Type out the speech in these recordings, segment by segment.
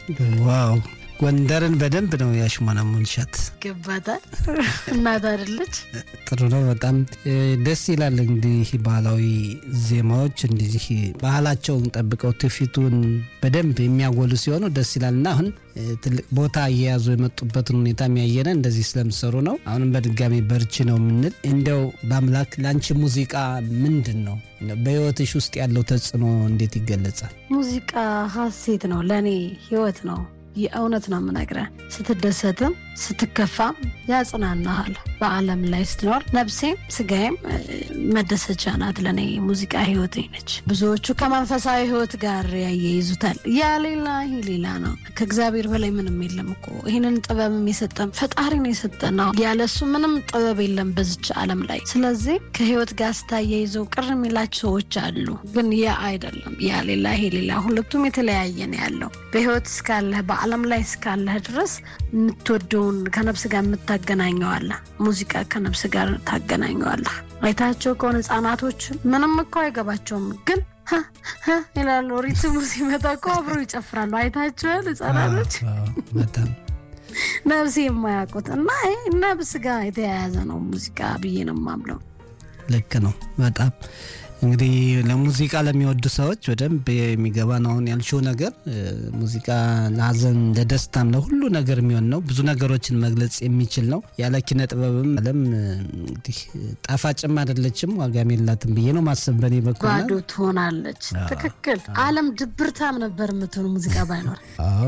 ዋው ጎንደርን በደንብ ነው ያሽሞነሙንሻት። ገባታል እናት አይደለች። ጥሩ ነው። በጣም ደስ ይላል። እንግዲህ ባህላዊ ዜማዎች እንደዚህ ባህላቸውን ጠብቀው ትውፊቱን በደንብ የሚያጎሉ ሲሆኑ ደስ ይላል እና አሁን ትልቅ ቦታ እየያዙ የመጡበትን ሁኔታ የሚያየነ እንደዚህ ስለምሰሩ ነው። አሁንም በድጋሚ በርቺ ነው የምንል። እንደው በአምላክ ለአንቺ ሙዚቃ ምንድን ነው በህይወትሽ ውስጥ ያለው ተጽዕኖ እንዴት ይገለጻል? ሙዚቃ ሀሴት ነው፣ ለእኔ ህይወት ነው። የእውነት ነው የምነግረህ። ስትደሰትም ስትከፋም ያጽናናሃል። በዓለም ላይ ስትኖር ነፍሴም ስጋዬም መደሰቻ ናት። ለእኔ ሙዚቃ ህይወቴ ነች። ብዙዎቹ ከመንፈሳዊ ህይወት ጋር ያያይዙታል። ያ ሌላ ይህ ሌላ ነው። ከእግዚአብሔር በላይ ምንም የለም እኮ ይህንን ጥበብም የሰጠን ፈጣሪ ነው የሰጠን ነው። ያለሱ ምንም ጥበብ የለም በዚች ዓለም ላይ። ስለዚህ ከህይወት ጋር ስታያይዘው ቅር የሚላቸው ሰዎች አሉ። ግን ያ አይደለም። ያ ሌላ ይሄ ሌላ፣ ሁለቱም የተለያየ ነው ያለው በህይወት እስካለህ በዓለም ላይ እስካለህ ድረስ የምትወደውን ከነፍስ ጋር የምታገናኘዋለህ። ሙዚቃ ከነፍስ ጋር ታገናኘዋለህ። አይታቸው ከሆነ ህጻናቶች ምንም እኮ አይገባቸውም፣ ግን ይላሉ። ሪትሙ ሲመጣ እኮ አብረው ይጨፍራሉ። አይታቸዋል ህጻናቶች በጣም ነፍስ የማያውቁት እና ይህ ነፍስ ጋር የተያያዘ ነው ሙዚቃ ብዬ ነው የማምለው። ልክ ነው በጣም እንግዲህ ለሙዚቃ ለሚወዱ ሰዎች በደንብ የሚገባ ነው። አሁን ያልሽው ነገር ሙዚቃ ለሀዘን፣ ለደስታም፣ ለሁሉ ነገር የሚሆን ነው። ብዙ ነገሮችን መግለጽ የሚችል ነው። ያለ ኪነ ጥበብም ዓለም እንግዲህ ጣፋጭም አይደለችም፣ ዋጋም የላትም ብዬ ነው ማሰብ በኔ በኩል ባዶ ትሆናለች። ትክክል። ዓለም ድብርታም ነበር የምትሆን ሙዚቃ ባይኖር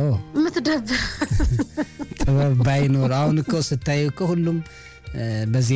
የምትደብር ጥበብ ባይኖር። አሁን እኮ ስታይ እኮ ሁሉም በዚህ